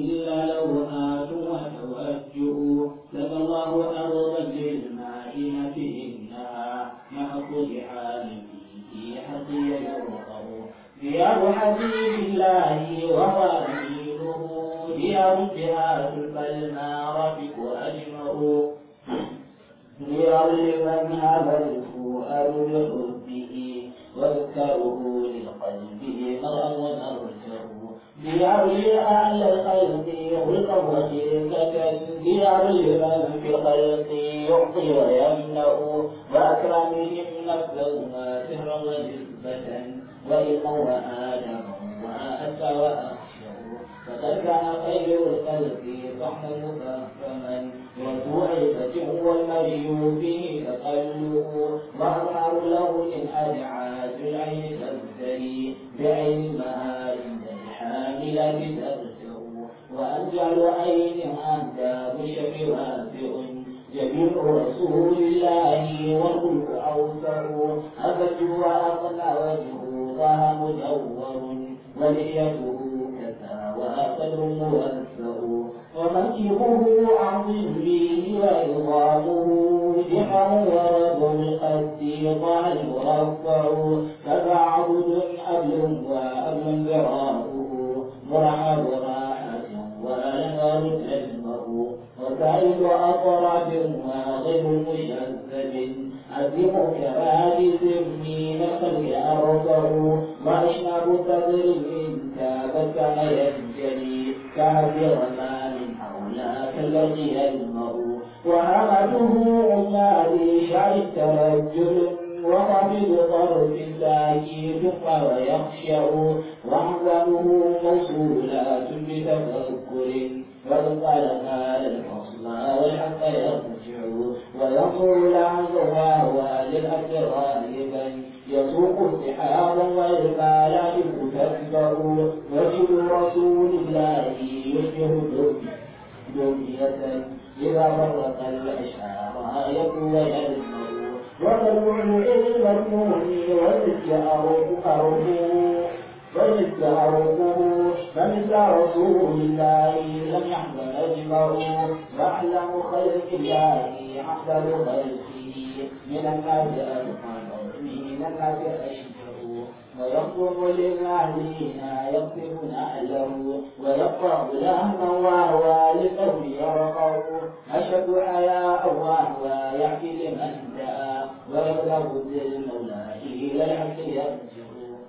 إلا لوهات وتوجه لك الله أرضا للمائنة إنها محق لحال فيه حقي يرقه ديار حبيب الله وغاليله ديار جهات فالمعرفك أجمع ديار لمن هذا الفؤاد بحبه واذكره للقلب مرا ونرجه ديار لأهل الخلق خلقا وشركة ديار لمن في الخلق يعطي ويمنع وأكرمهم نفسا وسرا ونسبة وإلما وآدما وأتى وأخشى فقد كان خير الخلق صحا مفهما وذو عزة والمري فيه تقله وأظهر له من أدعاء العين تبتلي بعين المهار الحاملة تبتغ وأنجل عين أنت بشر واسع جميع رسول الله والخلق أوسع أبد وأقنى وجهه ظهر مدور ولحيته كسى وقدر موسع ومنكبه عظيم به وعظامه جحر ورد القد ضال مرفع فبعبد أبل وأبل ذراؤه مرحب راحة والنار تجمع وسعيد أطرف وغير مشذب عزم كرادس من الخلق أرفع وأشنب صدر منك فكان ينجلي كعب رمان حولاك الذي يلمع وهمته عمالي شعر ترجل وخفض طرف ساكت ويخشع وأحزانه موصولات بتفكر فقال قال الفصل والحق يرجع وينظر لعنه وهو للأسرار بل يسوق سحابا والمالات تتبع وجه رسول الله يشبه دنية إذا فرق الأشعار يكون ويلمع وتدعو العلم المؤمن والمسك أرجو والمسك أرجو فمثل رسول الله لم يحمل أجمعه وأعلم خلق الله أحسن خلقه من الناس أجمع من الناس أشجع ويقوم للمعلين يقطف نعله ويقطع لهما وهو للقوم يرقع أشد حياء وهو يحكي لمن دعا ويبلغ بالمولى إلى الحق يرجع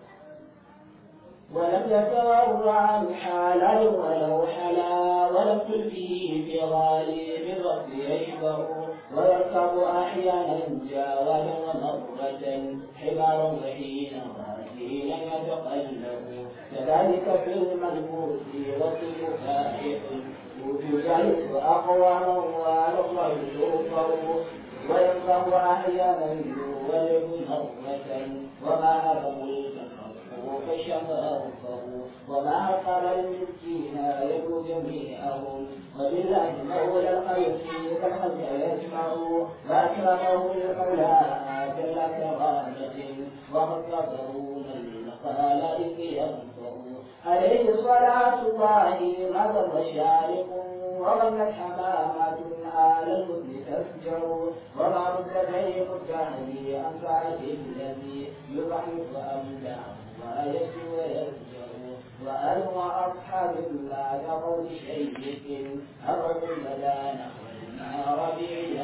ولم يتورع عن حلال ولو حلا ولم تلفه في غالب الرب يشبع ويركب أحيانا جاولا ومرة حمار وحين راجلا يتقلب كذلك في الملبوس والصف فائح يجالس أقواما ونصر يوفر وينفه أحيانا يولد مرة وما أبوا الفخر فشماره وما أقر المسكين يدعو جميعهم وبالله مولى الخلق كالخلق يجمع وأكرمه المولى جل كرامة وخفضه من الخلائق ينفع عليه صلاة الله مدى مشارق وظلت حمامة آل الهدن تفجع وما رد بين الدهر عن ساعة الذي يضعف أمدع ويسجو ويرجع وأنا وأصحاب لا يقول شيء أرد لدى نحو النار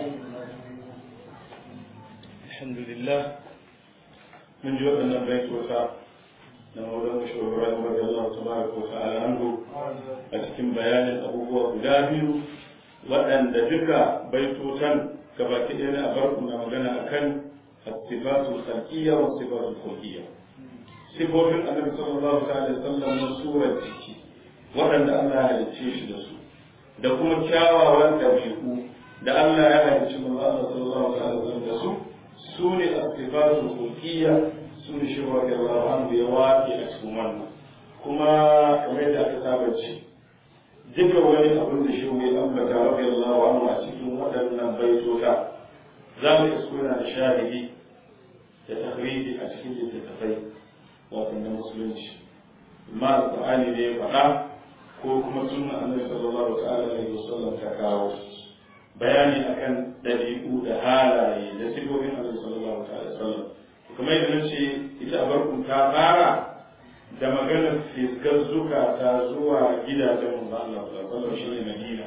الحمد لله من جوء أن بيت وفاء na maulan shugaban rabbi Allah tabaraka wa ta'ala anhu a cikin bayanin abubuwa guda biyu waɗanda duka baitotan gabaki ɗaya na abarku na magana akan sifatul khalqiyya wa sifatul khulqiyya sifofin annabi sallallahu alaihi wasallam na surar jiki waɗanda Allah ya halicce shi da su da kuma kyawawan ɗabi'u da Allah ya halicci manzo Allah sallallahu alaihi wasallam da su su ne sifatul khulqiyya sun shi wa Allah anhu ya waƙe a cikin wannan kuma kamar yadda aka saba ce duka wani abin da shi ya ambata rabbi Allah anhu a cikin waɗannan baitota za mu isko yana da shahidi da tahriji a cikin littattafai wato na musulunci amma alƙur'ani ne ya faɗa ko kuma sunna annabi sallallahu ta'ala alaihi wasallam ta kawo bayani akan dabi'u da halaye da sifofin annabi sallallahu ta'ala alaihi wasallam kuma yadda nace ita barku ta fara da maganar fiskar zukata zuwa gidajen manzo Allah sallallahu alaihi wasallam shine Madina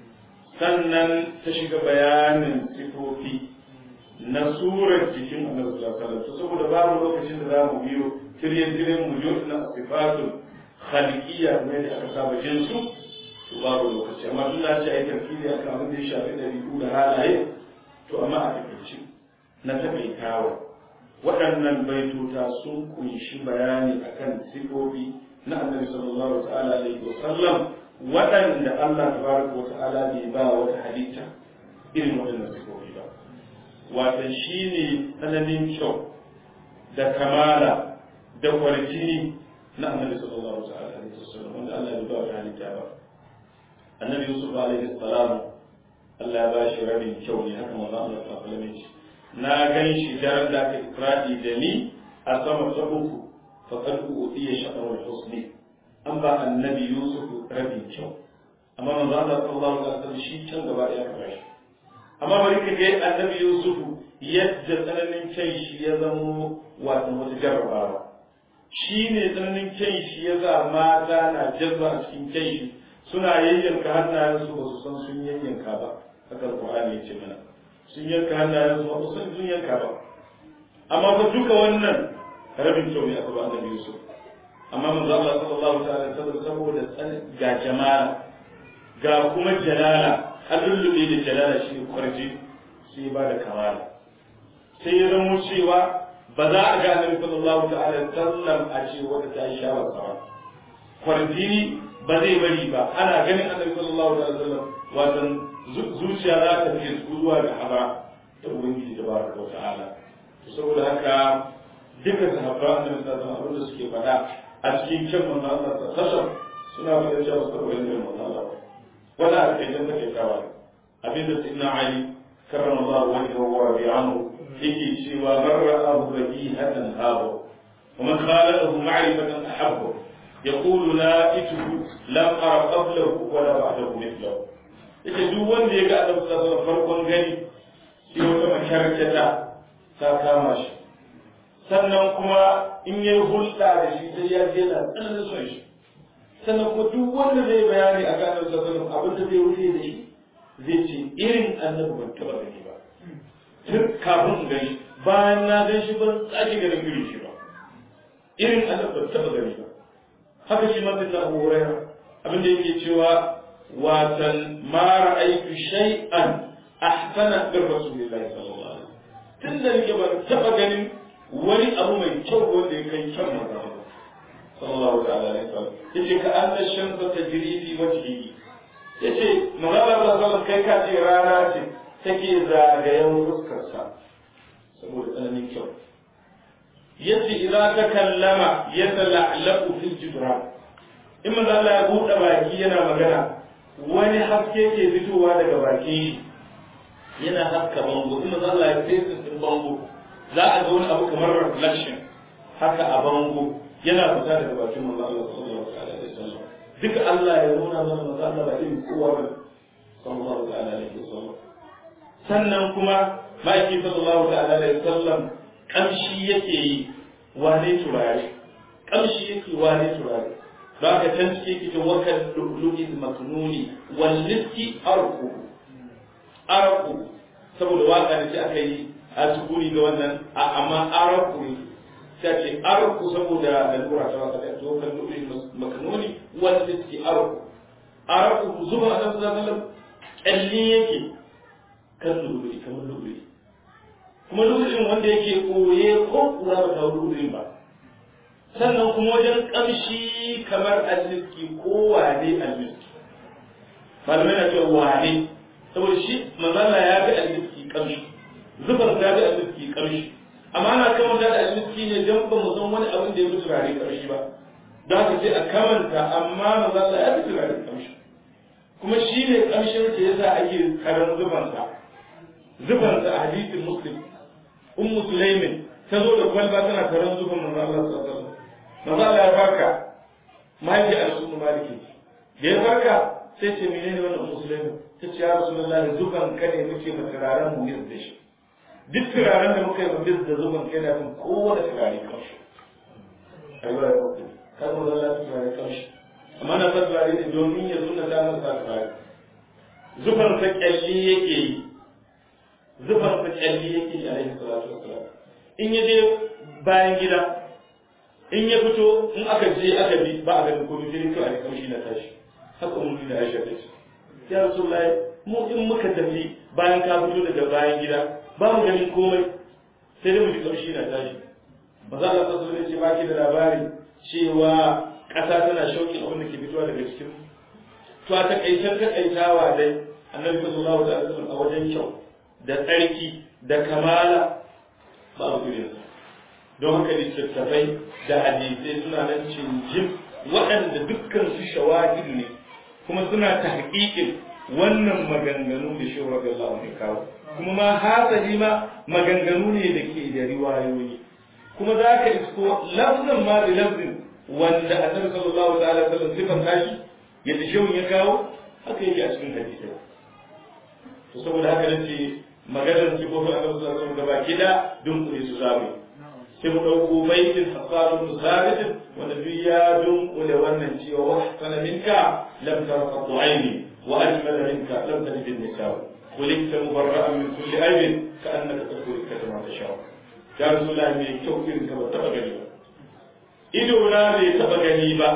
sannan ta shiga bayanin sifofi na surar jikin annabi sallallahu alaihi wasallam saboda babu lokacin da za mu biyo tiryan tiryan mu jo na sifatul khaliqiyya ne da aka saba jin su to babu lokaci amma duk na ce ai tafsiri akan abin da ya shafi dabi'u da halaye to amma a takaice na takaitawa waɗannan baitota sun kunshi bayani akan sifofi na annabi sallallahu ta'ala alaihi wasallam waɗanda Allah tabaraka wa ta'ala bai ba wata halitta irin waɗannan sifofi ba wato shine tsananin kyau da kamala da kwarjini na annabi sallallahu ta'ala alaihi wasallam wanda Allah bai ba wata halitta ba annabi Yusuf alaihi salam Allah ya ba shi rabin kyau ne haka manzo Allah sallallahu alaihi wasallam na gan shi daren da aka ifradi da ni a sama ta uku faqad udiya shatrul husni an ba annabi Yusuf rabin kyau amma manzo Allah sallallahu alaihi wasallam shi can gaba ɗaya ka bashi amma bari ka ga annabi Yusuf yadda tsananin kyan shi ya zamo wato wata jarrabawa shi ne tsananin kyan shi ya sa mata na jazba a cikin kyan shi suna yayyanka hannayensu ba su san sun yayyanka ba haka Qur'ani ya ce mana sun yanka hannayensu ba su san sun yanka ba amma fa duka wannan rabin kyau ne aka ba annabi Yusuf amma manzo Allah sallallahu ta'ala alaihi wasallam saboda ga jamala ga kuma jalala halullube da jalala shi ne kwarji sai ba da kamala sai ya zama cewa ba za a ga annabi sallallahu ta'ala alaihi wasallam a ce wata ta yi shawar sa ba kwarjini ba zai bari ba ana ganin annabi sallallahu ta'ala alaihi wasallam wato zuciya za ta fi zuwa ga haba da ubangiji tabaraka wa ta'ala saboda haka duka sahabban annabi sallallahu alaihi wasallam da suke faɗa a cikin kyan manzo Allah sallallahu suna faɗa cewa su karɓi ilimin manzo Allah wala a kai dan take kawa abinda sayyidina Ali karramallahu wajhahu wa rabi'ahu yake cewa man ra'ahu badihatan habu wa man khalaqahu ma'rifatan ahabbu يقول لا إته لم أرى قبله ولا بعده مثله yake duk wanda ya ga annabi sallallahu alaihi farkon gani sai wata makarkata ta kama shi sannan kuma in yayi hulɗa da shi sai ya je na tsananin son shi sannan kuma duk wanda zai bayani a kan annabi sallallahu alaihi abin da zai rufe da shi zai ce irin annabi ban taɓa gani ba tun kafin in gani bayan na gan shi ban sake ganin irin shi ba irin annabi ban taɓa gani ba haka shi ma bin Abu Hurairah abin da yake cewa watan ma ra'aytu shay'an ahsana min rasulillahi sallallahu alaihi wasallam tunda nake ban taba ganin wani abu mai kyau wanda ya kai kyan manzo sallallahu ta'ala alaihi wasallam yace ka anna shamsa tajri fi wajhihi yace manzo sallallahu kai ka ce rana ce take zagayen fuskar sa saboda tsananin kyau yace idan ta kallama yatala'laqu fil jibran in manzo Allah ya buɗe baki yana magana wani haske ke fitowa daga bakin shi yana haska bango in manzo Allah ya fesa din bango za a ga wani abu kamar reflection haka a bango yana fita daga bakin manzo Allah sallallahu alaihi wasallam duka Allah ya nuna mana manzo Allah ba irin kowa ba sallallahu alaihi wasallam sannan kuma ma'aiki sallallahu alaihi wasallam kamshi yake yi wane turare kamshi yake wane turare za ka can cike ki wakan lu'lu'il maknuni wal liski arqu arqu saboda waka ne sai aka yi a tukuri ga wannan a amma arqu ne sai ce arqu saboda lalura ta waka da to kan lu'lu'il maknuni wal liski arqu arqu zuba a nan sallallahu kalli yake kan lu'lu'i kamar lu'lu'i kuma lu'lu'in wanda yake koye ko kura ba ta lu'lu'in ba sannan kuma wajen kamshi kamar almiski ko wane almiski malamai na cewa wane saboda shi manzala ya ga almiski kamshi zubar ta ga almiski kamshi amma ana kamanta da almiski ne don ba mu san wani abin da ya fi turare kamshi ba don haka sai a kamanta amma manzala ya fi turare kamshi kuma shi ne kamshin da yasa ake karan zubansa zubansa a hadisin muslim ummu sulaimin ta zo da kwalba tana karan zuban manzo Allah sallallahu alaihi wasallam manzo Allah ya baka mahaifi a rasul maliki da ya farka sai ce menene wannan musulmi ta ce ya rasulullahi zuban ka ne muke mu turaren mu bis da shi duk turaren da muka yi mu bis da zuban kai na fin kowane turare kanshi aiwa ya kuka kan mu zalla turare kanshi amma na san turare ne domin ya suna ta masa turare zuban sa kyalli yake yi zuban sa kyalli yake yi alaihi salatu wassalam in ya je bayan gida in ya fito in aka je aka bi ba a ganin komai sai kawai a kamshi na tashi haka mun da Aisha ta ce ya Rasulullahi mu in muka tafi bayan ka fito daga bayan gida ba mu ganin komai sai dai mu ji kamshi na tashi ba za a tsaro ne ce ba ki da labari cewa ƙasa tana shauƙin abin da ke fitowa daga cikin to a takaicen takaitawa dai annabi sallallahu alaihi wasallam a wajen kyau da tsarki da kamala ba a irinsa don haka littattafai da hadisai suna nan cinjin waɗanda dukkan su shawahidu ne kuma suna ta haƙiƙin wannan maganganu da shi radiyallahu anhu kawo kuma ma hasali ma maganganu ne da ke da riwayoyi kuma za ka isko lafzan ma da lafzin wanda annabi sallallahu ta'ala sallam sifan tashi yadda shehun ya kawo haka yake a cikin hadisai to saboda haka nace maganar sifofin annabi sallallahu alaihi wasallam gaba kida dunkule su zamu sai mu ɗauko baitin hasaru da sabitin wanda duk ya dunkule wannan cewa wa sana minka lam tara qatu aini wa ajmala minka lam tajid an-nisa kulikta mubarra'an min kulli aibin ka annaka tadkhulu kama tasha ya rasulullahi mai kyau irin ka ba taba gani ba ido na bai taba gani ba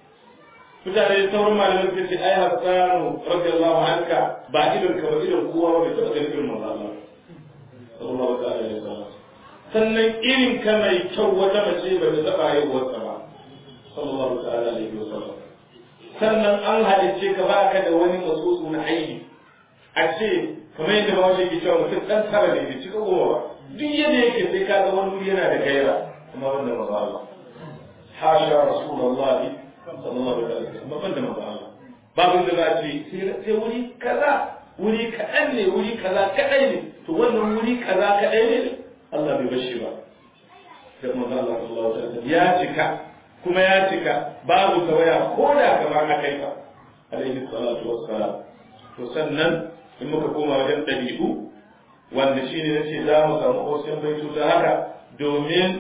mutane sauran malaman suka ce ai hasanu radiyallahu anka ba idon ka ba idon kowa ba bai taba gani irin manzo Allah sallallahu alaihi wasallam sannan irin ka mai kyau wata mace ba ta taɓa haihuwarsa ba sallallahu ta'ala alaihi wa sallam sannan an halicce ka ba ka da wani matsotsu na aini a ce kamar yadda ba wajen ke cewa mutum ɗan tara ne bai cika goma ba duk yadda yake sai ka ga wani wuri yana da gaira kuma wanda maza Allah hasha rasulullahi sallallahu alaihi wa sallam ban da maza Allah babin da za a ce sai wuri kaza wuri kaɗan ne wuri kaza kaɗai ne to wannan wuri kaza kaɗai ne Allah bai bashi ba da manzo Allah sallallahu alaihi wasallam ya cika kuma ya cika babu tawaya ko da kamar akai fa alaihi salatu wassalam to sannan in muka koma wajen dabi'u wanda shine nace za mu samu wasu baitu ta haka domin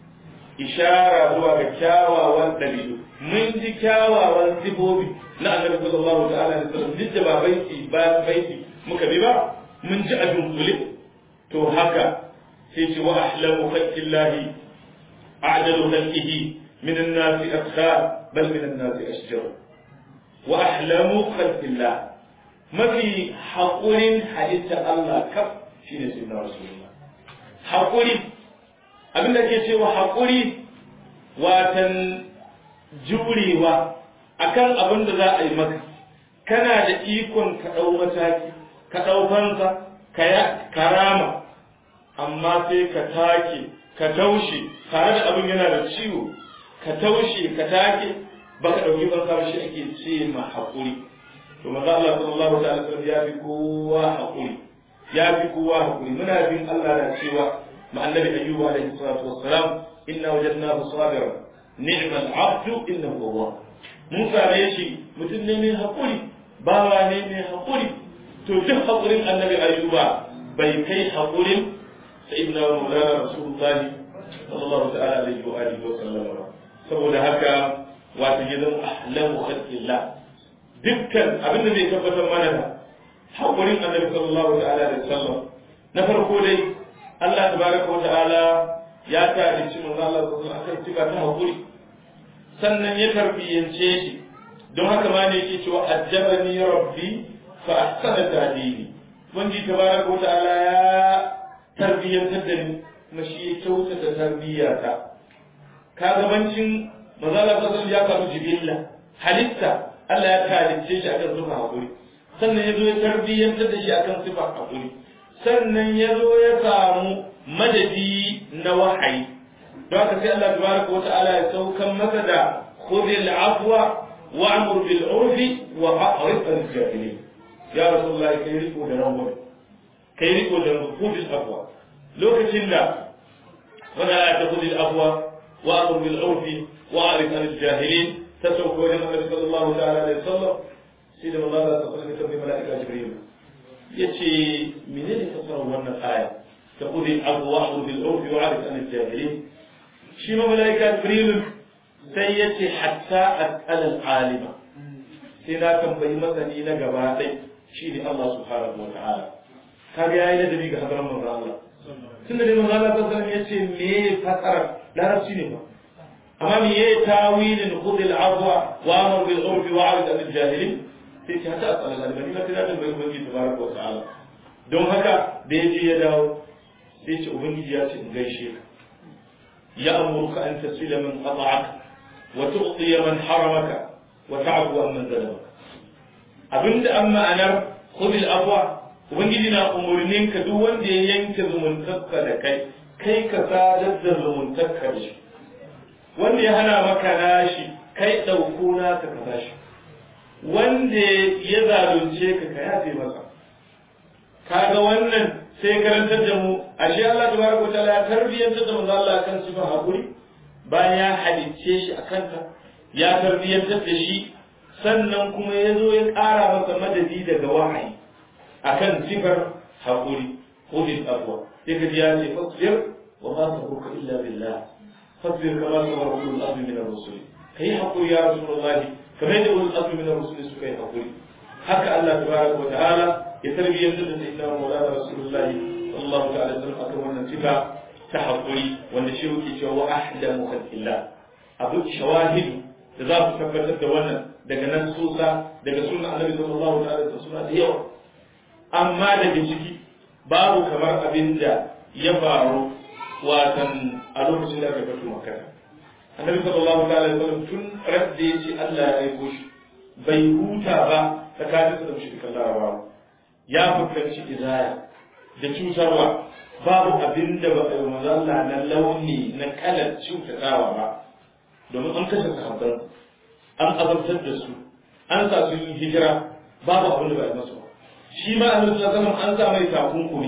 ishara zuwa ga kyawawan dabi'u mun ji kyawawan sifofi na annabi sallallahu ta'ala alaihi wasallam duk da ba baiti ba baiti muka bi ba mun ji a dunkule to haka sai ce wa ahlamu khalqillahi a'dalu khalqihi min an-nas akhar bal min an-nas ashjar wa ahlamu khalqillah mafi haƙurin halitta Allah kaf shine sayyidina rasulullah haƙuri abinda ke cewa haƙuri watan jurewa akan abin da za a yi maka kana da ikon ka ɗau mataki ka ɗau fansa ka karama amma sai ka take ka taushe tare da abin yana da ciwo ka taushe ka take baka dauki ban sa shi ake ce ma hakuri to manzo Allah sallallahu alaihi wasallam ya fi kowa hakuri ya fi kowa hakuri muna bin Allah da cewa ma annabi ayyuba alaihi salatu wassalam inna wajadnahu sabiran ni'mal abdu innahu awwab mun same shi mutum ne mai hakuri bawa ne mai hakuri to duk hakurin annabi ayyuba bai kai hakurin سيدنا ومولانا رسول الله صلى الله تعالى عليه وآله وسلم saboda haka wata gidan ahlamu khalqillah dukkan abin da zai tabbatar mana da hakurin annabi sallallahu ta'ala alaihi wasallam na farko dai Allah tabaraka wa ta'ala ya tarihi manzo Allah sallallahu alaihi wasallam akan sifa ta hakuri sannan ya tarbiyance shi don haka ma ne yake cewa ajabani rabbi fa ahsana ta'dili wanda tabaraka wa ta'ala ya tarbiyyantar da ni kuma shi ya kyautata tarbiyyata ka gabancin mazala ta ya karu jibilla halitta Allah ya halicce shi akan sifa hakuri sannan ya zo ya tarbiyyantar da shi akan sifa hakuri sannan ya zo ya samu madadi na wahayi don haka sai Allah tabaraka wata'ala ya saukan masa da khudhil afwa wa'mur bil urfi wa a'rid al jahilin ya rasulullahi kai riko da rangwame kai riko da khudhil afwa lokacin da wanda ya ta khudhil afwa wa'mur bil urfi wa a'rid al jahilin ta sauko wajen annabi sallallahu ta'ala alaihi wasallam sai da manzo Allah sallallahu alaihi wasallam mala'ika jibril yace menene fasarar wannan aya ta qudi abwahu bil urfi wa arif an al-jahilin shi ma mala'ika jibril sai yace hatta as'al al-alima sai na tambayi masani na gaba ɗai shi ne Allah subhanahu wa ta'ala kaga yayi ladabi ga hadaran manzo Allah tun da manzo Allah sallallahu alaihi wasallam yace me fasara larabci ne ba amma me yayi tawilin khudh al-afwa wa amr bil urfi wa arid al jahilin sai ta ta asala da bani mata da bai ubangi tabaraka wa ta'ala don haka da yaje ya dawo sai ce ubangiji ya ce in gaishe ka ya amuruka an tasila man qata'aka wa tu'ti man haramaka wa ta'fu amman zalamaka abinda an ma'anar khudh al-afwa ubangiji na umurnin ka duk wanda ya yanke zumuntarka da kai kai ka sadar da zumuntarka da shi wanda ya hana maka nashi kai ɗauko naka ka bashi wanda ya zalunce ka ka yafe masa kaga wannan sai karantar da mu ashe Allah tabaraka wa ta'ala ya tarbiyyantar da manzo Allah kan sifar hakuri bayan ya halicce shi akan ta ya tarbiyyantar da shi sannan kuma ya zo ya ƙara masa madadi daga wahayi akan sifar hakuri khudil afwa sai ka ji ya ce fasbir wa ma sabruka illa billah fasbir kama sabara ulul azmi min ar-rusul kai hakuri ya rasulullahi kamar yadda ulul azmi min ar-rusul suka yi hakuri haka Allah tabaraka wa ta'ala ya tarbiyyantar da sayyidina Maulana Rasulullah sallallahu ta'ala alaihi akan wannan sifa ta hakuri wanda shi yake cewa wa ahdamu khalqillah abu shawahidu da za su tabbatar da wannan daga nan susa daga sunan Annabi sallallahu ta'ala alaihi wasallam da yawa amma daga ciki babu kamar abin da ya faru watan a lokacin da aka fito Makka Annabi sallallahu ta'ala alaihi wasallam tun radda yace Allah ya aiko shi bai huta ba tsakanin da mushrikan Larabawa ya fuskanci izaya da cutarwa babu abin da ba a yi mazalla na launi na kalar cutatawa ba domin an kashe sahabban an azabtar da su an sa su yi hijira babu abin da ba a yi masu ba shi ma a nufin zaman an sa mai takunkumi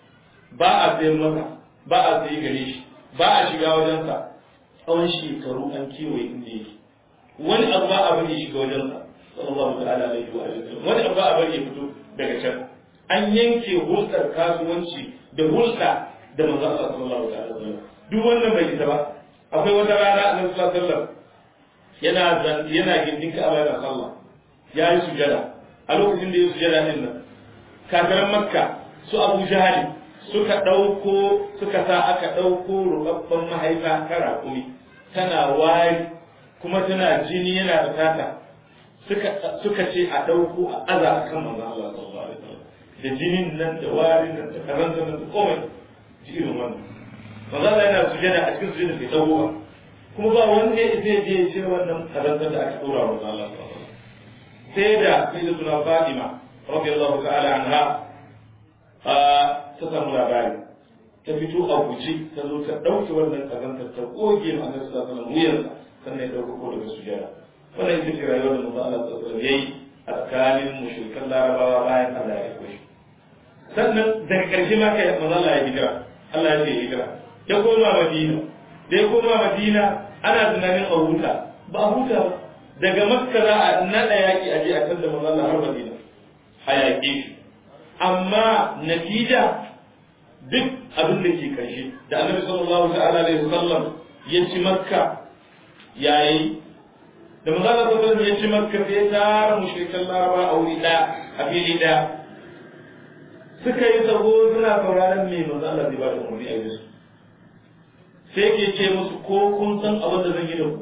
ba a sayan masa ba a sayi gare shi ba a shiga wajensa tsawon shekaru an kewaye inda yake wani abu ba a bari shiga wajensa sallallahu ta'ala alaihi wa sallam wani abu ba a bari ya fito daga can an yanke hulɗar kasuwanci da hulɗa da manzo Allah sallallahu alaihi wasallam duk wannan bai isa ba akwai wata rana Annabi sallallahu alaihi wasallam yana yana gindin Ka'aba yana sallah ya yi sujada a lokacin da ya sujada din nan kafiran Makka su Abu Jahali suka ɗauko suka sa aka ɗauko rubabban mahaifa ta raƙumi tana wari kuma tana jini yana da tata suka ce a ɗauko a aza a kan manzo Allah sallallahu alaihi wasallam da jinin nan da warin nan da karanta nan da komai ji irin wannan manzo Allah yana sujada a cikin sujada bai dawo ba kuma ba wanda ya zai je ya ce wannan karanta da aka dora wa manzo Allah sallallahu alaihi wasallam sai da sayyidatuna Fatima radiyallahu ta'ala anha ta samu labari ta fito a guje ta zo ta ɗauke wannan kazantar ta goge ma annabi sallallahu alaihi wasallam wuyarsa sannan ya ɗauko ko daga sujada wannan ita ce rayuwar da manzo Allah sallallahu alaihi yayi a tsakanin mushrikan larabawa bayan Allah ya aiko shi sannan daga ƙarshe ma kai manzo Allah ya hijira Allah ya ce hijira ya koma Madina da ya koma Madina ana tunanin a huta ba a huta ba daga Makka za a naɗa yaƙi a je a kan da manzo Allah har Madina a yaƙe shi amma natija duk abin da ke ƙarshe da Annabi sallallahu ta'ala alaihi wasallam ya ci Makka yayi da manzo Allah sallallahu alaihi ya ci makka sai tara mushrikan laraba a wuri da a fili da suka yi sabo suna sauraron me manzo Allah zai ba da umarni a yi su sai ke ce musu ko kun san abin da zan yi da ku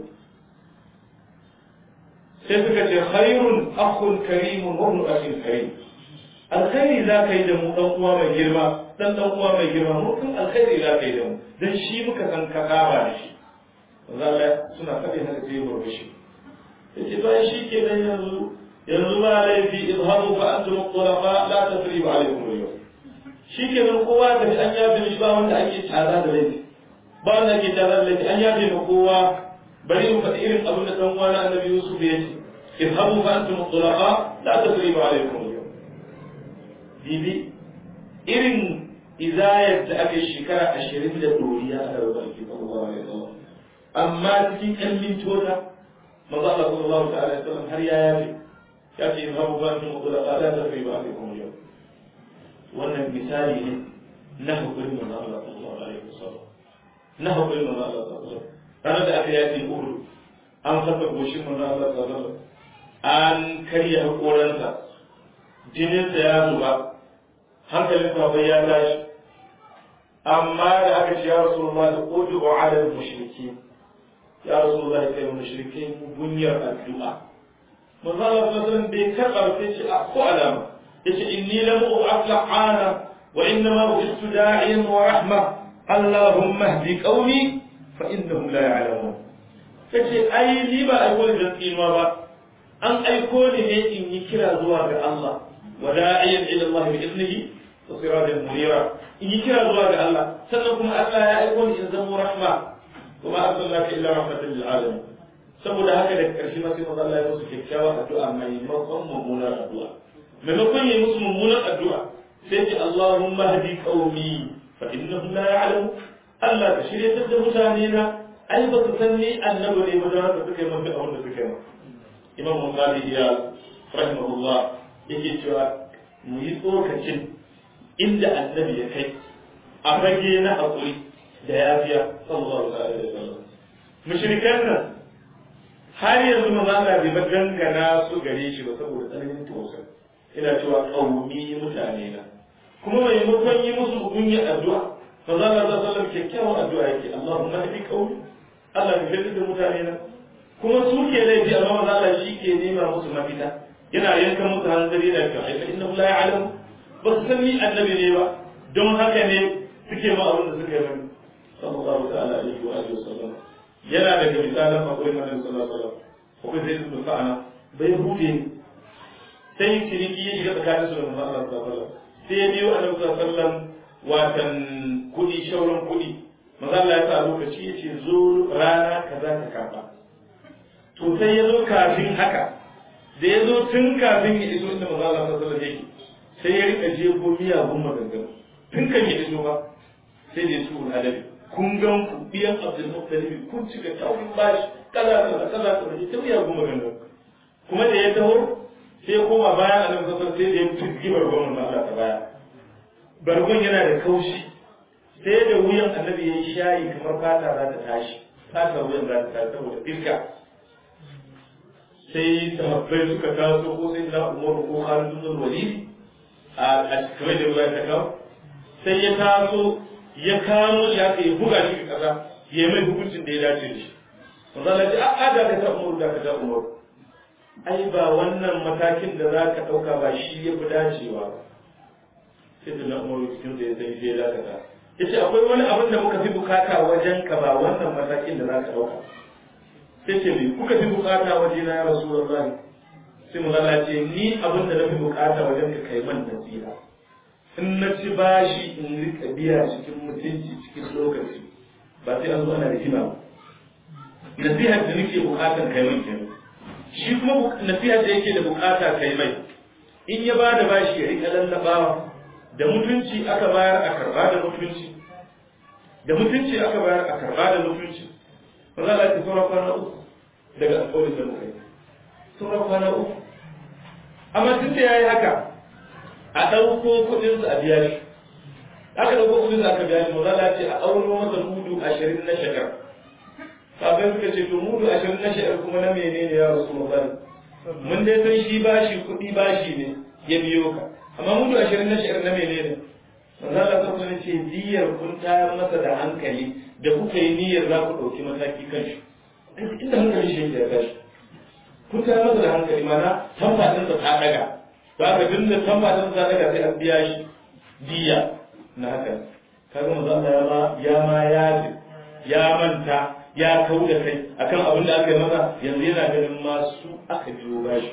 sai suka ce khairun akhun karimun wa ibn akhin karim alkhairi za ka yi da mu dan uwa mai girma dan dan uwa mai girma mu kun alkhairi za ka yi da mu dan shi muka san ka kaba da shi manzo Allah suna faɗi haka sai burbushi yace bayan shi ke nan yanzu yanzu ba laifi izhabu fa antum tulaqa la tasriba alaykum al-yawm shi ke nan kowa da an yafe mishi ba wanda ake tara da laifi ba wanda ake tara da laifi an yafe ma kowa bari mu faɗi irin abin da dan uwa na annabi Yusuf ya ce izhabu fa antum tulaqa la tasriba alaykum al-yawm bibi irin izayar da aka yi shekara ashirin da doriya a rarraba ake sallallahu alaihi wasallam amma cikin ƴan mintota manzo Allah sallallahu ta'ala alaihi wasallam har ya yafe ya ce izhabu ba antum khulafa la tafibu alaikum yau wannan misali ne na hukumin manzo Allah sallallahu alaihi wasallam na hukumin manzo Allah sallallahu alaihi wasallam ranar da aka yafe Uhud an saka goshin manzo Allah sallallahu alaihi wasallam an karya hakoransa jininsa ya zuba hankalin sahabbai ya tashi amma da aka ce ya rasulullah da udu ala mushriki ya rasulullah kai mushrikai gunyar addu'a manzo Allah sallallahu alaihi bai karba sai ce a ko alama yace inni lam u'af la'ana wa innama bu'istu da'iyan wa rahma allahumma ihdi qaumi fa innahum la ya'lamun kace ai ni ba aiko da tsinuwa ba an aiko ni ne in yi kira zuwa ga Allah wa da'iyan ila Allah bi iznihi wa sirajan munira in yi kira zuwa ga Allah sannan kuma Allah ya aiko ni in zama rahma kuma arsalnaka illa rahmatan lil alamin saboda haka da karshe ma sai manzo Allah ya musu kyakkyawar addu'a maimakon mummunar addu'a maimakon yi musu mummunar addu'a sai ce Allahumma hadi qaumi fa innahum la ya'lamu Allah ka shirye da mutane na ai ba su san ni annabi ne ba da haka suka yi mafi abin da suka yi Imam Bukhari ya rahimahullah yake cewa mu yi tsokacin inda annabi ya kai a fage na haƙuri da yafiya sallallahu alaihi wasallam mushrikan nan har yanzu ma Allah bai ba dangana su gare shi ba saboda tsananin tausayi ina cewa qaumi mutane na kuma maimakon yi musu gunya addu'a fa za Allah sallallahu alaihi kyakkyawan addu'a yake Allahumma hadi qaumi Allah ka fitar da mutane na kuma su ke laifi amma manzo Allah shi ke nema musu mafita yana yanka musu hanzari da kyau ai fa innahu la ya'lam ba su san ni annabi ne ba don haka ne suke ma abin da suka yi sallallahu ta'ala alaihi wa alihi wasallam yana daga misalan akwai manzon sallallahu alaihi wasallam akwai zai su sa'ana bai hude sai ciniki ya shiga tsakanin su da manzon Allah sallallahu alaihi wasallam sai ya biyo annabi sallallahu alaihi wasallam watan kudi shauran kudi manzon Allah ya sa lokaci ya ce zo rana kaza ka kafa to sai ya zo kafin haka da ya zo tun kafin ya iso inda manzon Allah sallallahu alaihi wasallam yake sai ya rika jefo miyagun maganganu tun kan ya iso ba sai da ya su adabi kun gan ku biyan abdul muttalib kun cika taurin bashi kaza kaza kaza kaza ta biya goma gangan kuma da ya taho sai ya koma bayan annabi sallallahu alaihi sai da ya fizgi bargon manzo Allah ta baya bargon yana da kaushi sai da wuyan annabi ya yi shayi kamar fata za ta tashi fata wuyan za ta tashi saboda iska sai sahabbai suka taso ko sai na umaru ko Khalid bin Walid a kamar da ruwa ta kawo sai ya taso ya kamo shi haka ya buga shi ga kasa ya mai hukuncin da ya dace da shi manzo Allah ya a da ka ta umar da ka ta umar ai ba wannan matakin da za ka dauka ba shi ya fi dacewa sai da na umar cikin da ya sani sai ya dakata yace akwai wani abin da muka fi bukata wajen ka ba wannan matakin da za ka dauka sai ce me kuka fi bukata waje na ya rasulullahi sai manzo Allah ce ni abin da na fi bukata wajen ka kai man nasiha in na ci bashi in rika biya cikin mutunci cikin lokaci ba sai an zo ana rigima ba nasihar da nake bukatar kai mai kenan shi kuma nasihar da yake da bukata kai mai in ya ba da bashi ya rika lallabawa da mutunci aka bayar a karba da mutunci da mutunci aka bayar a karba da mutunci ba za a ci sauran kwana uku daga alƙawarin da muka yi sauran kwana uku amma tun da ya yi haka a ɗauko kuɗinsa a biya shi aka ɗauko kuɗinsa aka biya shi mu zala ce a auno masa mudu ashirin na shekar kafin suka ce to mudu ashirin na shekar kuma na menene ya rasu mafari mun dai san shi bashi kuɗi bashi ne ya biyo ka amma mudu ashirin na shekar na menene manzo Allah ta kuma ce diyar kun tayar masa da hankali da kuka yi niyyar za ku ɗauki mataki kan shi inda hankali shi ya tashi kun tayar masa da hankali mana tambatinsa ta ɗaga ba ka tun da tambatin sa daga sai an biya shi diya na haka kaga manzo Allah ya ma ya ma ya ya manta ya kau da kai akan abin da aka yi masa yanzu yana ganin masu aka biyo bashi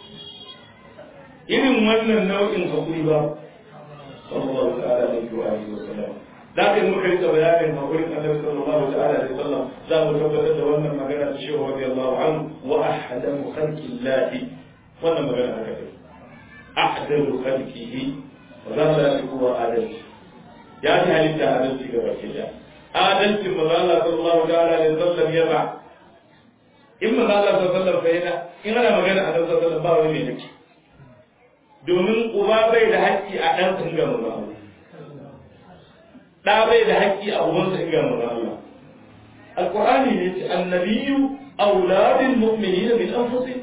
irin wannan nau'in hakuri ba sallallahu ta'ala alaihi wa alihi wa sallam da ka yi muka rika bayanin hakurin annabi sallallahu ta'ala alaihi wa sallam za mu tabbatar da wannan magana ta shehu radiyallahu anhu wa ahadamu khalqillahi wannan magana haka take ahdalu khalqihi zalla huwa adalci ya fi halitta adalci ga baki da adalcin manzo sallallahu ta'ala alaihi wasallam ya ba in manzo Allah sallallahu alaihi wasallam in ana magana a sallallahu alaihi wasallam ba wani mai haƙƙi domin uba bai da haƙƙi a ɗan sa ga manzo Allah ɗa bai da haƙƙi a ubansa ga manzo Allah alqur'ani ne ce annabiyyu auladul mu'minina min anfusihim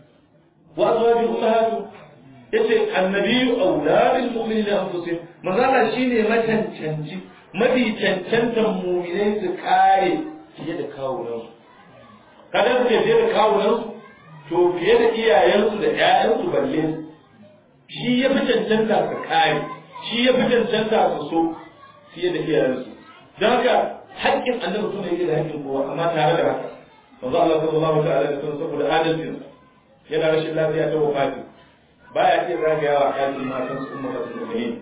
wa azwajihim ummahatuhum yace annabiyyu auladul mu'minina min anfusihim manzo Allah shine macancanci mafi cancantan mu'minai su kare fiye da kawunansu kada su fiye da kawunansu to fiye da iyayensu da ƴaƴansu balle su shi ya fi cancanta su kare shi ya fi cancanta su so fiye da iyayensu don haka haƙƙin annabi suna yake da haƙƙin kowa amma tare da haka manzo Allah sallallahu ta'ala alaihi wasallam saboda adalcin yana rashin lafiya ta wafati baya iya zagayawa a ɗakin matan su umma fatul mu'minin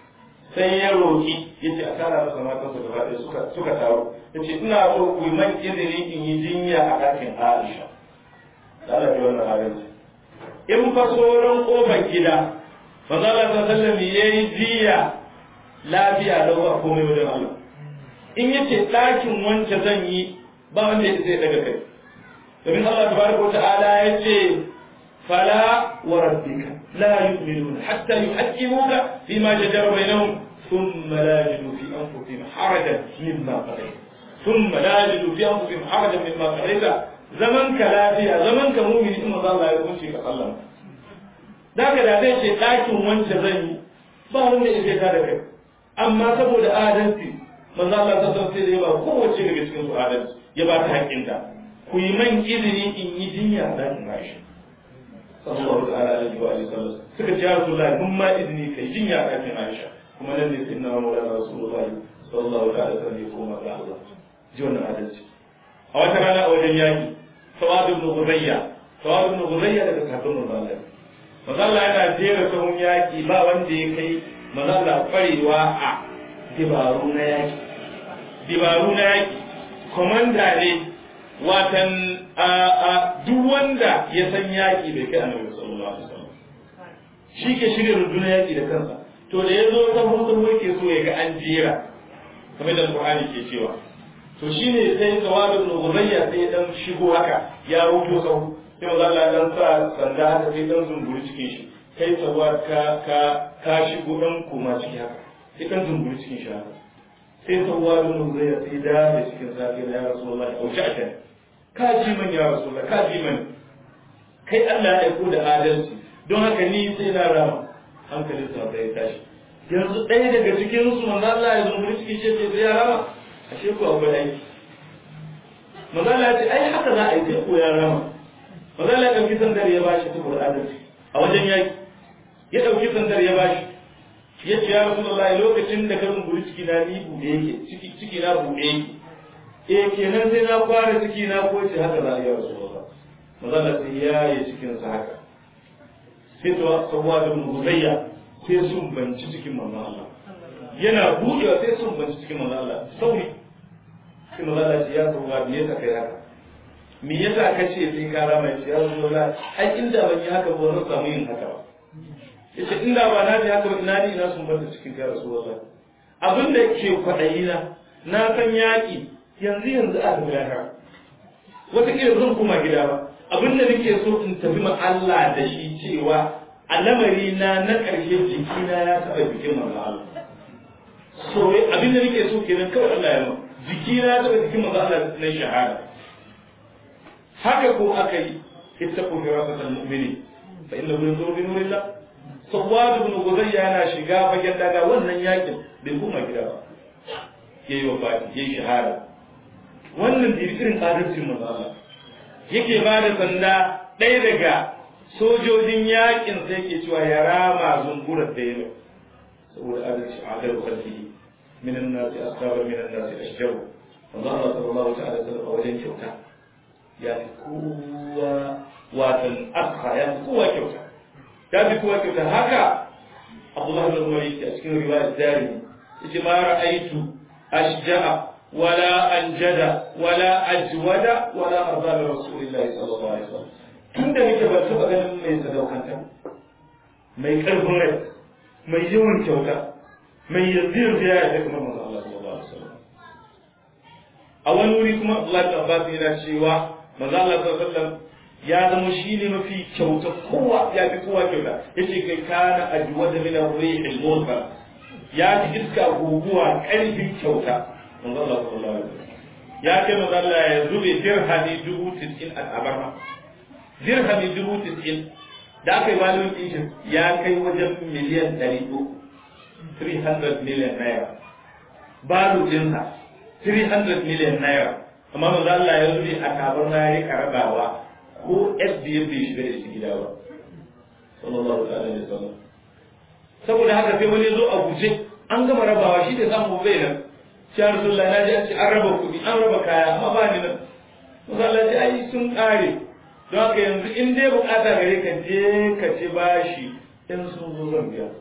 sai ya roki yace a tara masa matan su gaba ɗaya suka suka taru yace ina so ku yi man izini in yi jinya a ɗakin Aisha da Allah ya wannan adalci in fa sauran kofar gida manzo Allah sallallahu alaihi wasallam yayi jiya lafiya da ba komai wajen Allah in yace ɗakin wance zan yi ba wanda ya zai daga kai domin Allah tabaraka wa ta'ala yace fala wa rabbika la yu'minuna hatta yuhaqqimuka fima shajara bainahum thumma la yajidu fi anfusihim harajan mimma qadayta thumma la yajidu fi anfusihim harajan mimma qadayta zaman ka lafiya zaman ka mu'mini in manzo Allah ya kunce ka sallama daga da zai ce ɗakin wance zan yi ba wanda ya zai da kai amma saboda adalci manzo Allah ta san sai da ya ba kowace daga cikin su adalci ya ba ta haƙƙinta ku yi man izini in yi jinya a ɗakin Aisha sallallahu ta'ala alaihi wa sallam suka ce ya Rasulullahi mun ma izini kai jinya a ɗakin Aisha kuma nan ne sai na Maulana Rasulullahi sallallahu ta'ala alaihi wa sallam ya koma ga Allah ji wannan adalci a wata rana a wajen yaki Sawad ibn Ghurayya Sawad ibn Ghurayya daga sahabban manzo Allah manzo Allah yana jera sahun yaki ba wanda ya kai manzo Allah kwarewa a dibaru na yaki dibaru na yaki komanda ne watan duk wanda ya san yaki bai kai annabi sallallahu alaihi wasallam shi ke shirya rundunar yaki da kansa to da ya zo sahun sahun yake so ya ga an jera kamar da Qur'ani ke cewa to shine sai tawadu ibn Ghurayya sai dan shigo haka ya rubuto sahu sai manzo Allah dan sa sanda haka sai dan zumburi cikin shi kai tsawa ka ka ka shigo dan kuma ciki haka sai dan zumburi cikin shi haka sai tsawa ibn Ghurayya sai da da cikin safi ya Rasulullahi auci a kan ka ji man ya Rasulullahi ka ji man kai Allah ya aiko da adalci don haka ni sai na rama hankalin sa sai tashi yanzu ɗaya daga cikin su manzo Allah ya zumburi cikin shi sai ya rama ashe ku akwai aiki manzo Allah ya ce ai haka za a yi sai ko ya rama manzo Allah ya dauki sandar ya bashi saboda adalci a wajen yaki ya dauki sandar ya bashi ya ce ya Rasulullahi lokacin da ka zumburi ciki na ni bude yake ciki ciki na bude yake eh kenan sai na kware ciki na ko ce haka za a yi Rasulullah manzo Allah sai ya yi cikin sa haka sai to sawwa da muzayya sai sun banci cikin manzo Allah yana buɗewa sai sun banci cikin manzo Allah sauri sai manzo Allah ya sawwa me yasa kai haka me yasa ka ce sai ka rama ya Rasulullah ai inda ban yi haka ba zan samu yin haka ba yace inda ba na ji haka ba ina ni ina sun banta cikin ka Rasulullah abin da ke kwaɗayi na na san yaƙi yanzu yanzu a tafi lahira wataƙila zan koma gida ba abin da nake so in tafi ma Allah da shi cewa a lamari na na ƙarshe jikina ya taɓa jikin manzo Allah so abin da nake so kenan kawai Allah ya ma jikina ya taɓa jikin manzo Allah na shahada haka ko aka yi ittaqu firasatal mu'mini fa innahu yanzuru bi nurillah sawad ibn guzayya yana shiga fagen daga wannan yakin bai koma gida ba yayi wafati yayi shahada wannan da irin adalcin manzo Allah yake ba da sanda ɗaya daga sojojin yakin sai yake cewa ya rama zungurar da yau saboda adalci adal khalqihi min an-nas asaba min an-nas ashjaru manzo Allah sallallahu ta'ala alaihi wasallam a wajen kyauta ya fi kowa watan akha ya fi kowa kyauta ya fi kowa kyauta haka Abdullah bin Umar yake a cikin riwayat Darimi yace ma ra'aytu ashja'a ولا أنجد ولا أجود ولا أرضى لرسول الله صلى الله عليه وسلم tun da nake ban taɓa ganin mai sadaukanta mai ƙarfin rai mai yawan kyauta mai yanzu yanzu ya yarda kamar manzo Allah sallallahu alaihi wasallam a wani wuri kuma Allah ta Abbas yana cewa manzo Allah sallallahu alaihi wasallam ya zama shi ne mafi kyauta kowa ya fi kowa kyauta yace kai kana ajwada min ar-rihil mursal ya ji iska guguwa karfin kyauta manzo Allah sallallahu alaihi wasallam ya ce manzo Allah ya zube dirhami dubu tis'in a tabarma dirhami dubu tis'in da aka yi malin ɗin ya kai wajen miliyan ɗari uku 300 million naira balu ɗinsa 300 million naira amma manzo Allah ya zube a tabarma ya rika rabawa ko FDM bai shiga da shi gida ba sallallahu alaihi wasallam saboda haka sai wani zo a guje an gama rabawa shi da samu bai nan shi Rasulullah na ji an ce an raba kuɗi an raba kaya amma ba ni nan manzo Allah ya ai sun kare don haka yanzu in dai bukata gare ka je ka ci bashi in sun zo zan biya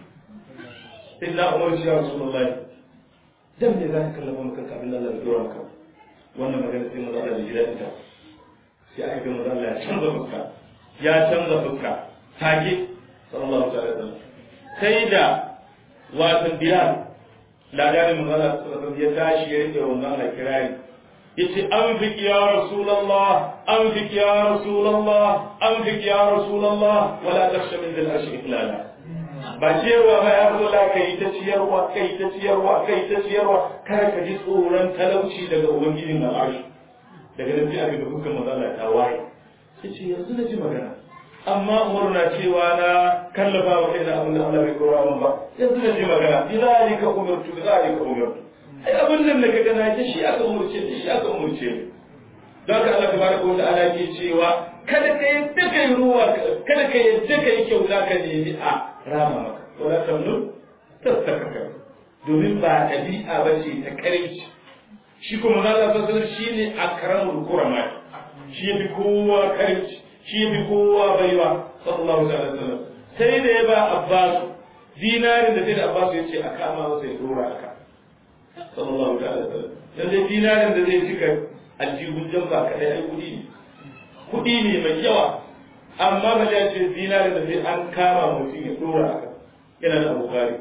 sai na umar shi Rasulullah dan me za ka kallafa maka abin Allah ya dora maka wannan magana sai manzo Allah ya ji daɗin ta sai aka ga manzo Allah ya canza fuska ya canza fuska take sallallahu alaihi wasallam sai da watan bilal ladarin manzo Allah sallallahu alaihi ya tashi ya rike wannan Allah kirari yace anfik ya rasulullah anfik ya rasulullah anfik ya rasulullah wala takhsha min dhil arshi iqlala ba ciyarwa ba ya zo la kai ta ciyarwa kai ta ciyarwa kai ta ciyarwa kada ka ji tsoron talauci daga ubangijin al'arshi daga nan sai aka ga hukun mazala ta waye sai ce yanzu na ji magana amma umaru na cewa na kallafa wa kai na abin da Allah bai kora min ba yanzu na ji magana bi zalika umirtu bi zalika umirtu ai abin nan da ka gana ta shi aka umurce da shi aka umurce ni don haka Allah tabaraka wa ta'ala ke cewa kada ka yadda kai ruwa kada ka yadda kai kyauta ka nemi a rama maka wala tamnu tastakaka domin ba ɗabi'a ba ce ta karinci shi kuma Allah sallallahu alaihi shine akramul kurama shi yafi kowa karinci shi yafi kowa baiwa sallallahu alaihi wasallam sai da ya ba Abbas dinarin da sai da Abbas ya ce a kama masa ya dora aka sallallahu alaihi wasallam dan dai dinarin da zai cika aljihun jamba kadai ai kudi ne kudi ne mai yawa amma ba ya ce dinarin da sai an kama mutum ya dora aka yana da Bukhari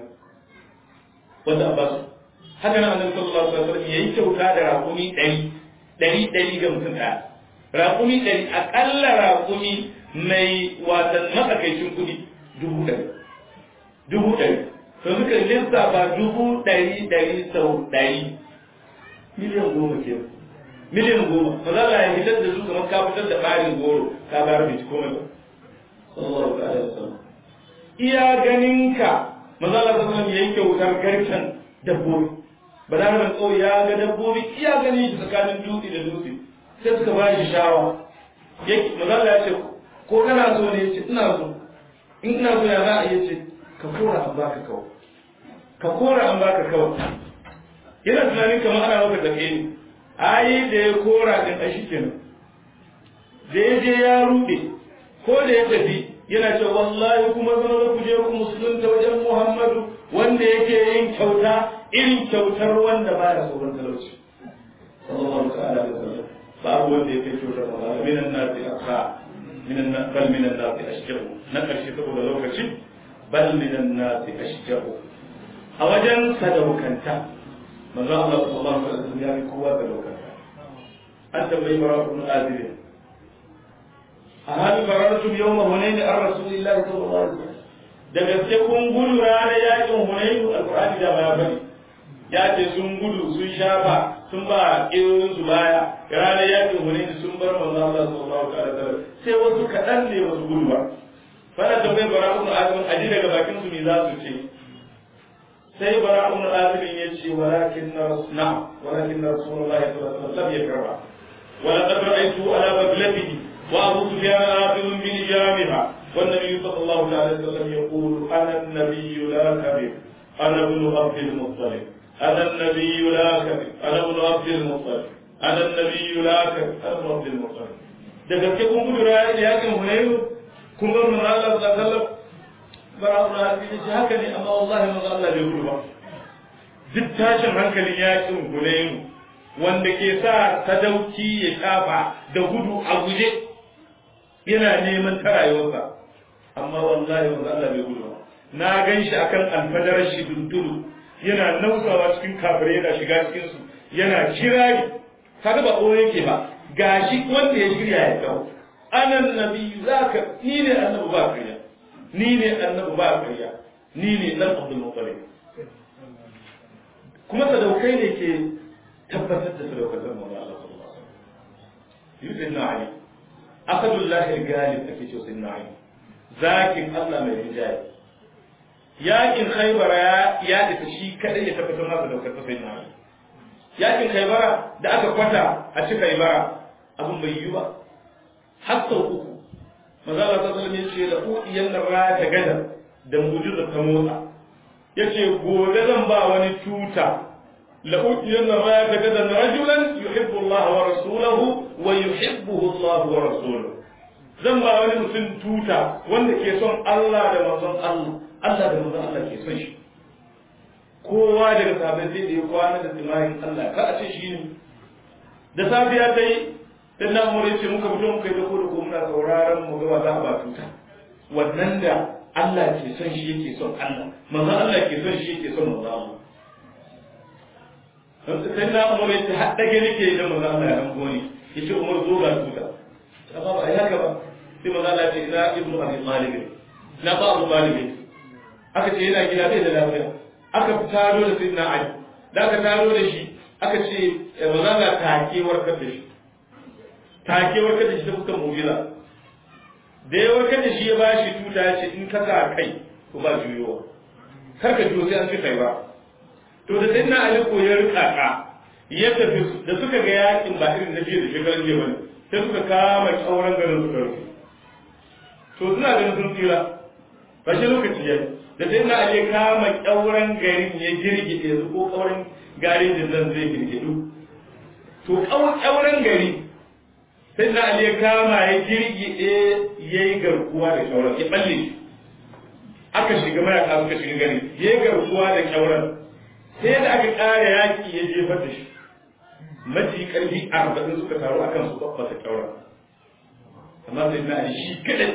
wanda Abbas haka nan annabi sallallahu alaihi wasallam yayi kyauta da raƙumi ɗari ɗari ɗari ga mutum ɗaya raƙumi ɗari aƙalla raƙumi mai watan matsakaicin kuɗi dubu ɗari dubu ɗari to suka lissafa dubu ɗari ɗari sau ɗari miliyan goma ke miliyan goma ba za a fitar da su kamar ka fitar da ɓarin goro ka bayar bai ci komai ba sallallahu alaihi wasallam iya ganinka maza Allah sallallahu alaihi yayi kyautar garken dabbobi balarabar ƙauye ya ga dabbobi iya gani shi tsakanin dutse da dutse sai suka ba shi shawa yake mazala ya ce ko kana so ne ya ce ina so in ina so ya za a iya ce ka kora an baka kawai ka kora an baka kawai yana tunanin kamar ana maka tafe ne ayi da ya kora din a shi kenan da ya je ya rude ko da ya tafi yana ce wallahi kuma zama ku je ku musulunta wajen muhammadu wanda yake yin kyauta irin kyautar wanda ba ya tsoron talauci sallallahu ta'ala alaihi wasallam babu wanda ya kai kyautar Allah minan nasi akha minan bal minan nasi ashjahu na karshe saboda lokaci bal minan nasi ashjahu a wajen sadaukanta manzo Allah sallallahu alaihi wasallam ya yi kowa sadaukanta an tambayi barakun azib a hal farartum yawma hunayn ar rasulillahi sallallahu alaihi wasallam da gaske kun gudu ranar yakin hunayn alqur'ani da ma ya bari ya ce sun gudu sun shafa sun ba ƙirorin su baya ranar yakin hunayn sun bar manzo Allah sallallahu alaihi wasallam sai wasu kaɗan ne wasu gudu ba fara tambayar barakun azib aji daga bakin su me za su ce sai barakun azib ya ce walakin na walakin rasulullahi sallallahu alaihi wasallam ya karba ولقد رأيته على بغلته وأبو سفيان آخذ بلجامها والنبي صلى الله عليه وسلم يقول أنا النبي لا كذب أنا ابن عبد المطلب أنا النبي لا كذب أنا ابن عبد المطلب أنا النبي لا كذب أنا ابن عبد المطلب da gaske kun gudu rayuwar yakin hunayu kun bar mun Allah sallallahu alaihi wasallam bara Allah ya ce haka ne amma wallahi mun Allah bai gudu ba duk tashin hankalin yakin hunayu wanda ke sa sadauki ya shafa da gudu a guje yana neman ta rayuwarsa amma wallahi manzo Allah bai gudu ba na gan shi akan alfadarar shi duntulu yana nausawa cikin kafirai yana shiga cikin su yana kirari kaga ba koyo yake ba gashi wanda ya shirya ya kawo anan nabi zaka ni ne annabi ba kariya ni ne annabi ba kariya ni ne dan abdul muttalib kuma sadaukai ne ke tabbatar da sadaukatar manzo Allah sallallahu alaihi wasallam yusuf na ali asadullahi al-galib ake cewa sayyidina ali zakin Allah mai rinjaye yakin khaybara ya ya isa shi kadai ya tabbatar masa sadaukatar sayyidina ali yakin khaybara da aka kwata a ci khaybara abin bai yi ba har sau uku manzo Allah sallallahu alaihi wasallam ya ce da udiyan raya ta gada da mujiza ta motsa yace gobe zan ba wani tuta la udiyan raya ta gada rajulan yuhibbu Allah wa rasuluhu wa yuhibbuhu Allah wa rasuluhu zan ba wani mutum tuta wanda ke son Allah da manzon Allah Allah da manzon Allah ke son shi kowa daga sahabbai sai da ya kwana da tsimayin Allah ka a ce shi ne da safiya ta yi dan na mu ce muka fito muka yi da ko muna sauraron mu ga wa za a ba tuta wannan da Allah ke son shi yake son Allah manzon Allah ke son shi yake son manzon Allah sai na umar yace har dage nake da manzon Allah ya hango ni yace umar zo ga tuta amma ba ai haka ba sai manzon Allah ya ce ina ibnu abi talib na ba abu talib aka ce yana gida bai da lafiya aka taro da sayyidina ali da aka taro da shi aka ce manzon Allah take warkar da shi take warkar da shi ta fuskar mu'jiza da ya warkar da shi ya bashi tuta ya ce in ka sa kai ko ba juyowa kar ka juyo sai an ci kai ba to da sai na ali ko ya rika ka ya tafi da suka ga yakin ba irin na jiya da shekaran jiya bane sai suka kama tsauran garin suka rufe to suna ganin sun tsira ba shi lokaci yayi da sai na ali ya kama tsauran garin ya girgide su ko kauran garin da zan zai girgidu to tsauran gari sai na ali ya kama ya girgide ya yi garkuwa da kyauran ya balle shi aka shiga mayaka suka shiga gari ya yi garkuwa da kyauran sai da aka ƙara yaƙi ya jefar da shi maji ƙarfi arba'in suka taru akan su babbata kyauran amma sai na ali shi kaɗai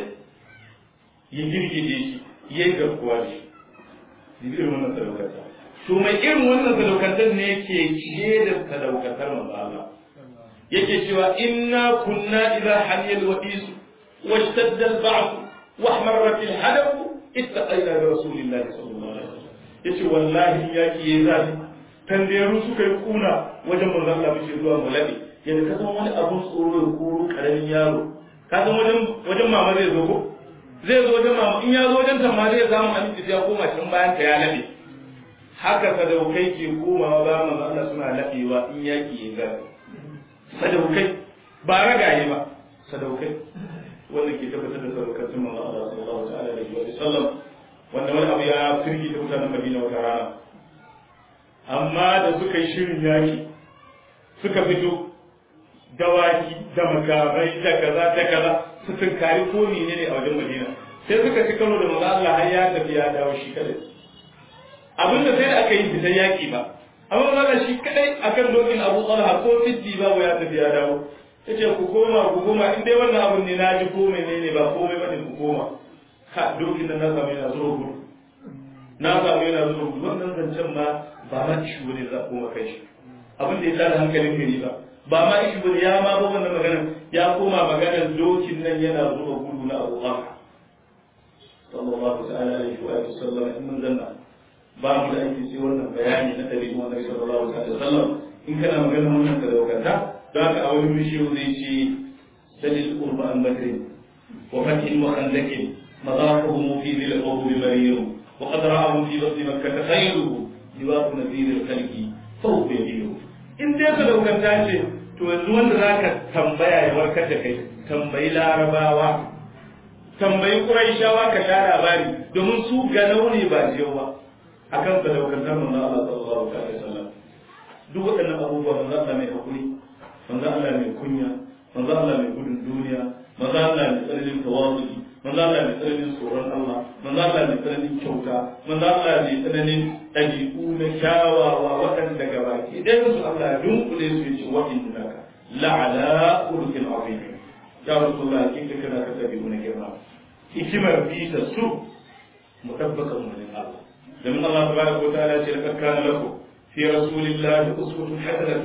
ya girgide shi ya yi garkuwa da shi irin wannan sadaukarta to mai irin wannan sadaukantar ne ke ciye da sadaukantar manzo Allah yake cewa inna kunna idza haliyal wa'is washtadda al-ba'th wa ihmarrat al-hadaf ittaqayna bi rasulillahi sallallahu alaihi wasallam yace wallahi yaki yayi zafi tanderu suka yi kuna wajen manzon Allah bace zuwa mulabi yadda ka san wani abun tsoro ya koro karamin yaro ka san wajen wajen mama zai zo ko zai zo wajen mama in ya zo wajen ta ma zai samu aminci ya koma can bayan ta ya labe haka sadaukai ke komawa ba manzon Allah suna labewa in yaki yayi zafi sadaukai ba ragaye ba sadaukai wanda ke tabbatar da sadaukacin manzo Allah sallallahu ta'ala alaihi wa sallam wanda wani abu ya firgi da mutanen Madina wata rana amma da suka yi shirin yaki suka fito dawaki da makamai da kaza da kaza su tunkari ko ne ne a wajen Madina sai suka ci karo da manzo Allah har ya tafi ya dawo shi kadai abinda sai da aka yi fitan yaki ba amma maza shi kadai akan dokin Abu Talha ko fiddi babu ya tafi ya dawo yace ku koma ku koma in dai wannan abun ne naji ko menene ba komai bane ku koma ka dokin nan na samu yana zuwa gudu na samu yana zuwa gudu wannan zancen ma ba ma ishu bane za koma kai shi abin da ya tada hankalin gari ba ba ma ishu bane ya ma ba wannan magana ya koma maganar dokin nan yana zuwa gudu na Abu Talha sallallahu ta'ala alaihi wa sallam in mun zanna ba mu da aiki sai wannan bayani na ɗabi'un annabi sallallahu alaihi wasallam in kana magana wannan ka daukata za ka a wani bishiyu zai ce dalil qurba an bakri wa fatin wa khandakin madafuhum fi dhil qawm marir wa qad ra'ahum fi batn makkah khayruhu liwaq nadhir al-khalqi fa huwa yadiru in dai ka daukata ce to yanzu wanda zaka tambaya ya warkar da kai tambayi larabawa tambayi quraishawa ka sha labari domin su ganau ne ba jiyo ba akan sadaukantar manzo Allah sallallahu alaihi wasallam duk waɗannan abubuwa manzo Allah mai hakuri manzo Allah mai kunya manzo Allah mai gudun duniya manzo Allah mai tsananin tawazu manzo Allah mai tsananin tsoron Allah manzo Allah mai tsananin kyauta manzo Allah mai tsananin ɗabi'u na kyawawa waɗanda gabaki ɗayan su Allah ya dunkule su yace wa innaka la'ala khuluqin azim ya rasulullah kinka kana ka ɗabi'u na girma hikimar bisa su mutabbakan mun Allah لمن الله تبارك وتعالى لقد كان لكم في رسول الله أسوة حسنة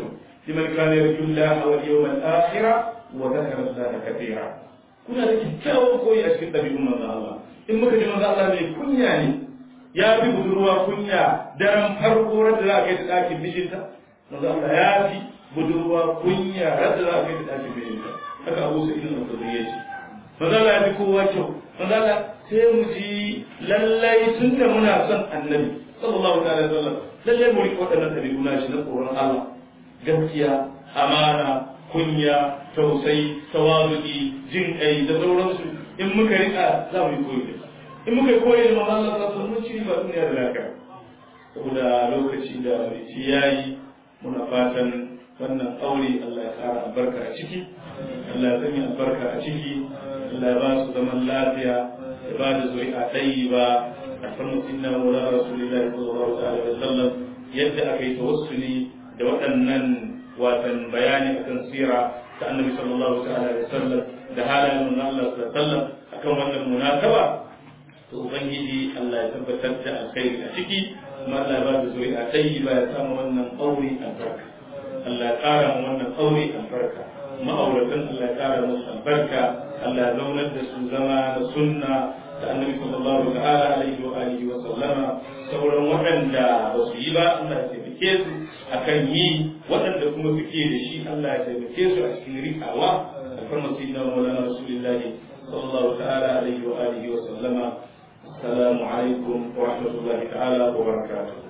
liman kana yarju Allah wal yawmal akhir wa dhakara Allah katira kuna da kyakkyawan koyi a cikin ɗabi'un manzo Allah in muka ji manzo Allah mai kunya ne ya fi budurwa kunya daren farko da za a kai ta ɗakin mijinta manzo Allah ya fi budurwa kunya da za a kai ta ɗakin mijinta haka Abu Sa'id al-Khudri ya ce manzo Allah ya fi kowa kyau manzo Allah sai mu ji lallai tun da muna son annabi sallallahu alaihi wasallam lallai mu riƙe waɗannan ɗabi'u na shi na tsoron Allah gaskiya amana kunya tausayi tawazuki jin kai da sauransu in muka rika za mu yi koyi da in muka yi koyi da manzo Allah sallallahu alaihi wasallam ci ba duniya da lafiya saboda lokaci da rici yayi muna fatan wannan aure Allah ya kara albarka a ciki Allah ya sanya albarka a ciki Allah ya ba su zaman lafiya ya ba da zuri'a tayyiba a farmu inna maulana rasulullahi sallallahu alaihi wasallam yadda aka yi tawassuli da waɗannan watan bayani akan sira ta annabi sallallahu alaihi wasallam da halayen manzon Allah sallallahu alaihi wasallam akan wannan munasaba to ubangiji Allah ya tabbatar da alkhairi a ciki kuma Allah ya ba da zuri'a tayyiba ya samu wannan aure albarka Allah ya ƙara mu wannan aure albarka ma'auratan Allah ya ƙara musu albarka Allah ya zaunar da su zama da sunna da annabi sallallahu ta'ala alaihi wa alihi wa sallama sauran waɗanda ba su yi ba Allah ya taimake su akan yi waɗanda kuma suke da shi Allah ya taimake su a cikin rikawa alfarma sayyidina wa maulana rasulillahi sallallahu ta'ala alaihi wa alihi wa sallama assalamu alaikum wa rahmatullahi ta'ala wa barakatuh